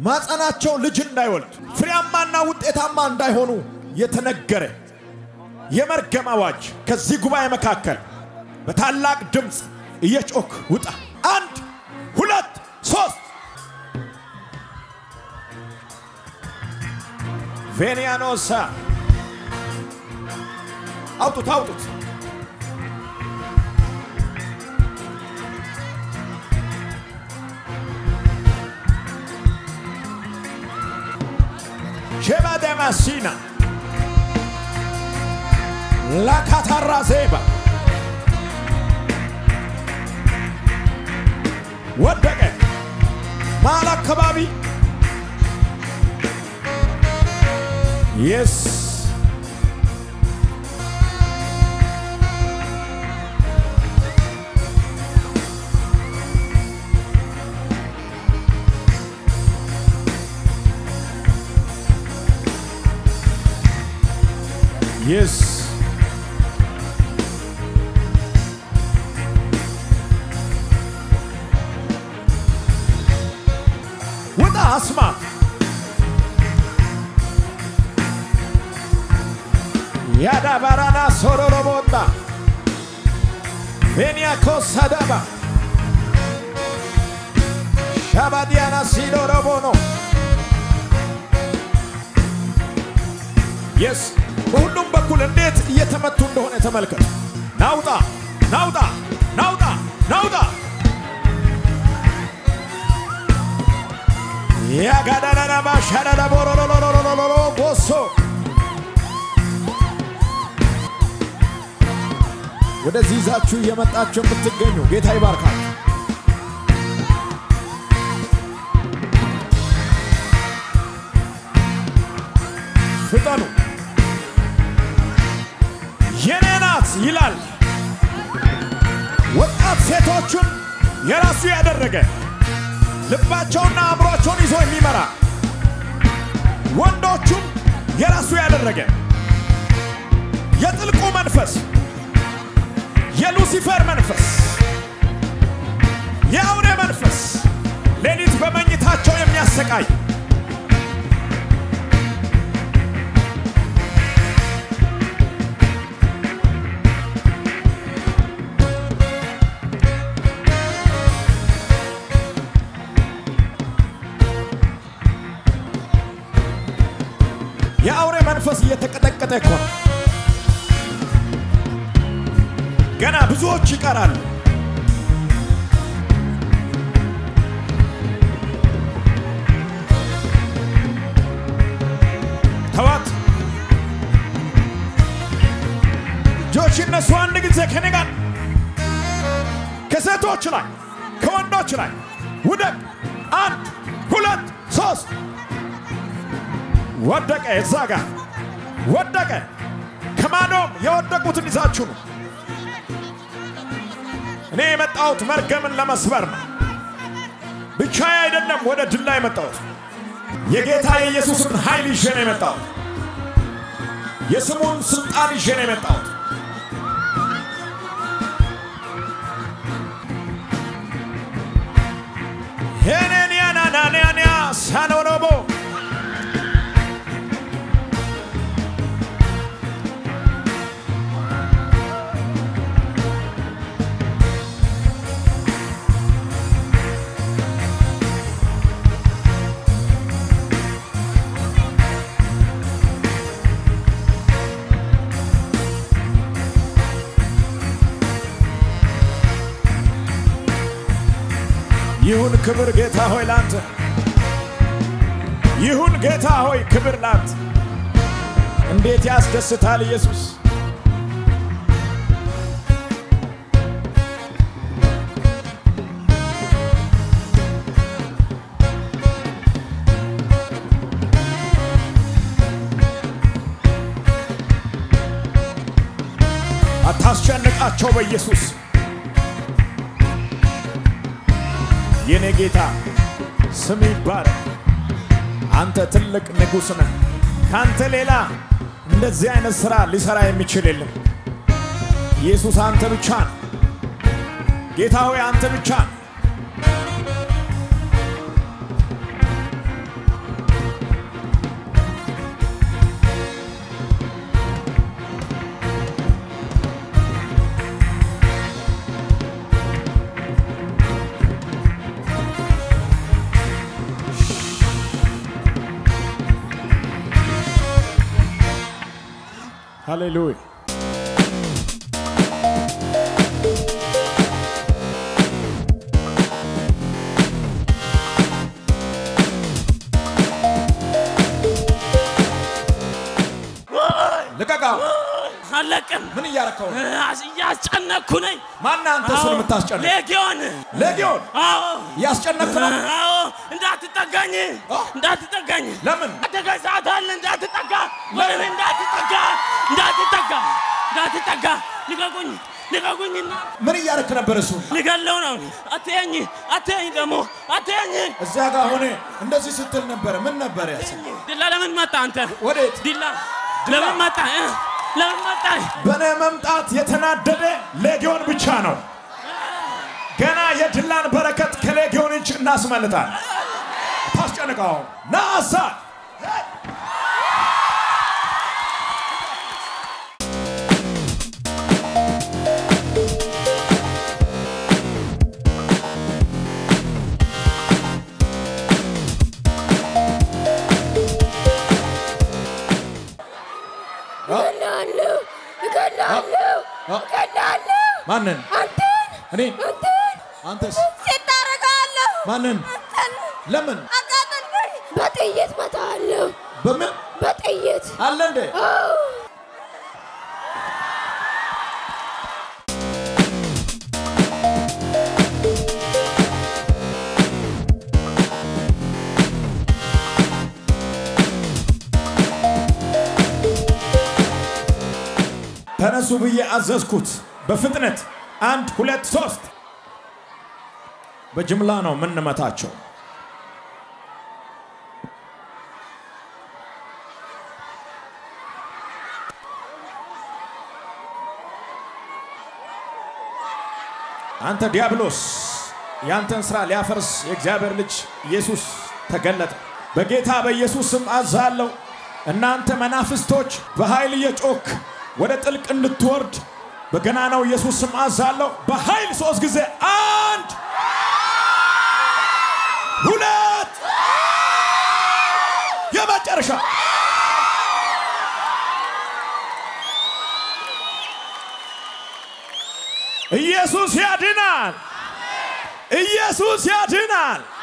ማጸናቸው ልጅ እንዳይወልድ ፍሬያማና ውጤታማ እንዳይሆኑ የተነገረ የመርገም አዋጅ ከዚህ ጉባኤ መካከል በታላቅ ድምፅ እየጮክ ውጣ። አንድ ሁለት ሶስት ቬኒያኖሳ አውጡት አውጡት። ሼባ ደማሲና ላካታራ ዜባ ወደቀ። መሃል አካባቢ የስ የስ ውጣ አስማት ያዳ ባራና ሶሮሮ ቦጣ ቬኒያኮ ሳዳባ ሻባዲያና ሲዶሮቦኖ የስ በሁሉም በኩል እንዴት እየተመቱ እንደሆነ ተመልከቱ። ናውጣ ናውጣ ናውጣ ናውጣ ያጋዳዳዳባ ሻዳዳ ቦሮሮሮሮሮሮሮ ቦሶ ወደዚህ ይዛችሁ እየመጣችሁ የምትገኙ ጌታ ይባርካችሁ። ፍጠኑ። የኔ ናት ይላል። ወጣት ሴቶቹን የራሱ ያደረገ ልባቸውና አእምሯቸውን ይዞ የሚመራ ወንዶቹን የራሱ ያደረገ የጥልቁ መንፈስ የሉሲፈር መንፈስ የአውሬ መንፈስ ሌሊት በመኝታቸው የሚያሰቃይ የአውሬ መንፈስ እየተቀጠቀጠ እኮ ነው። ገና ብዙዎች ይቀራሉ። ተዋት እጆች እነሱ አንድ ጊዜ ከኔ ጋር ከሴቶች ላይ ከወንዶች ላይ ውደቅ። አንድ ሁለት ሶስት ወደቀ። እዛ ጋር ወደቀ። ከማዶም የወደቁትን ይዛችሁ ነው። እኔ የመጣሁት መርገምን ለመስበር ነው። ብቻዬ አይደለም ወደ ድል ላይ የመጣሁት የጌታ የኢየሱስን ኃይል ይዤ ነው የመጣሁት። የስሙን ስልጣን ይዤ ነው የመጣሁት። ሄኔንያናናንያንያ ሳኖኖቦ ይሁን ክብር ጌታ ሆይ ላንተ ይሁን ጌታ ሆይ ክብር ላንተ። እንዴት ያስደስታል ኢየሱስ! አታስጨንቃቸው በኢየሱስ የኔ ጌታ ስም ይባረክ። አንተ ትልቅ ንጉሥ ነህ። ካንተ ሌላ እንደዚህ አይነት ሥራ ሊሠራ የሚችል የለም። ኢየሱስ አንተ ብቻ ነው። ጌታ ሆይ አንተ ብቻ ነው። ሃሌሉያ ልቀቃው። አለቅም ምን እያረከው ነው? እያስጨነኩ ነኝ። ማነህ አንተ እሱን የምታስጨንቅ? ሌጊዮን ሌጊዮን አዎ እያስጨነክ ነው። አዎ እንዳትጠጋኝ እንዳትጠጋኝ ለምን? አደጋኝ ሰዓት አለ እንዳትጠጋ ወይም እንዳትጠጋ እንዳትጠጋ እንዳትጠጋ ልቀቁኝ ልቀቁኝና ምን እያረክ ነበር? እሱ ልገለው ነው አትየኝ አትየኝ ደግሞ አትየኝ እዚያ ጋር ሆነ እንደዚህ ስትል ነበረ። ምን ነበር ያስ ዲላ ለምን መጣ አንተ ወዴት? ዲላ ለምን መጣ እ? ለምን መጣ በእኔ መምጣት የተናደደ ሌጊዮን ብቻ ነው። ገና የድላን በረከት ከሌጊዮን እጅ እናስመልጣል። ታስጨንቀው ናሳ እገላለሁ እገላለሁ እገላለሁ ማንን? አንተን እኔ አንተን አንተስ ሴት ታደርጋለሁ ማንን? አንተን ለምን? አቃጠልከኝ በጥይት መታለሁ በምን በጥይት አለ እንዴ? አዎ ተነሱ ብዬ አዘዝኩት። በፍጥነት አንድ ሁለት ሶስት። በጅምላ ነው የምንመታቸው። አንተ ዲያብሎስ ያንተን ስራ ሊያፈርስ የእግዚአብሔር ልጅ ኢየሱስ ተገለጠ። በጌታ በኢየሱስ ስም አዛለሁ። እናንተ መናፍስቶች በኃይል እየጮክ ወደ ጥልቅ እንድትወርድ በገናናው ኢየሱስ ስም አዛለሁ። በኃይል ሶስት ጊዜ አንድ ሁለት የመጨረሻ ኢየሱስ ያድናል። ኢየሱስ ያድናል።